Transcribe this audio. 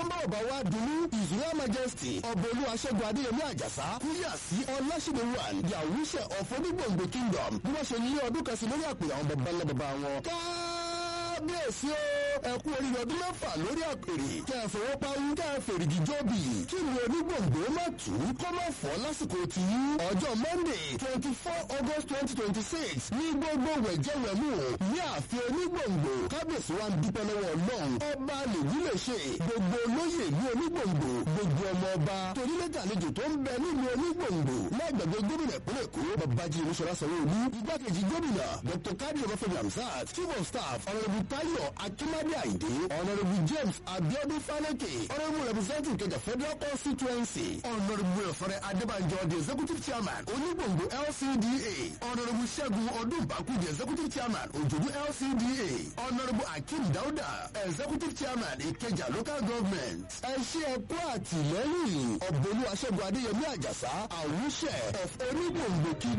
bá ọba wa dunu ìzúlá majesty ọbọlú aṣẹ́gun adéyẹmí àjàsá kúyà sí ọlásìdè one yàwúṣẹ ọ̀fọ́dúgbòǹgbò kingdom bí wọ́n ṣe lé ọdún kan sí lórí àpè àwọn baba ńlá baba wọn. kábíyèsí o ẹ kú oríire ọdún mẹ́fà lórí àpèrè kẹ́ ẹ fowó pawú kẹ́ ẹ fèrègì jọ́bì kí ni onígbòǹgbò má tù ú kó má fọ́ lásìkò tí ọjọ́ monday twenty four august twenty twenty six ní gbogbo wẹ̀jẹ̀wẹ̀mú ní ààfin onígbòǹgbò kábíyèsí wa ń dúpẹ́ lọ́wọ́ ọlọ́run ọba lèyí lè ṣe gbogbo olóyè ní onígbòǹgbò gbogbo ọmọ ọba torílẹ̀dẹ̀ àlejò tó ń bẹ nílùú onígbòǹgbò lágbàgbé gómìnà ìpínlẹ̀ èkó babájí olúṣọlá sanwó-olú igbákejì gómìnà dr kadi ọbáfẹ́mi hamzat chief of staff honourable tayo akimade ayinde honourable james abiodun faleke honourable representative kẹjà federal constituency honourable efere adébànjọ the executive chairman onígbòǹgbò lcda honourable ṣẹ́gun ọdúnbàkú the executive chairman òjòdú lcda honourable akeem dauda executive chairman ìkẹjà local government ẹ ṣe ẹkú àtìlẹ́yìn ọ̀bọ̀lú aṣẹ́gun adéyẹmí àjàsá àwùṣẹ of onígbòǹgbò kí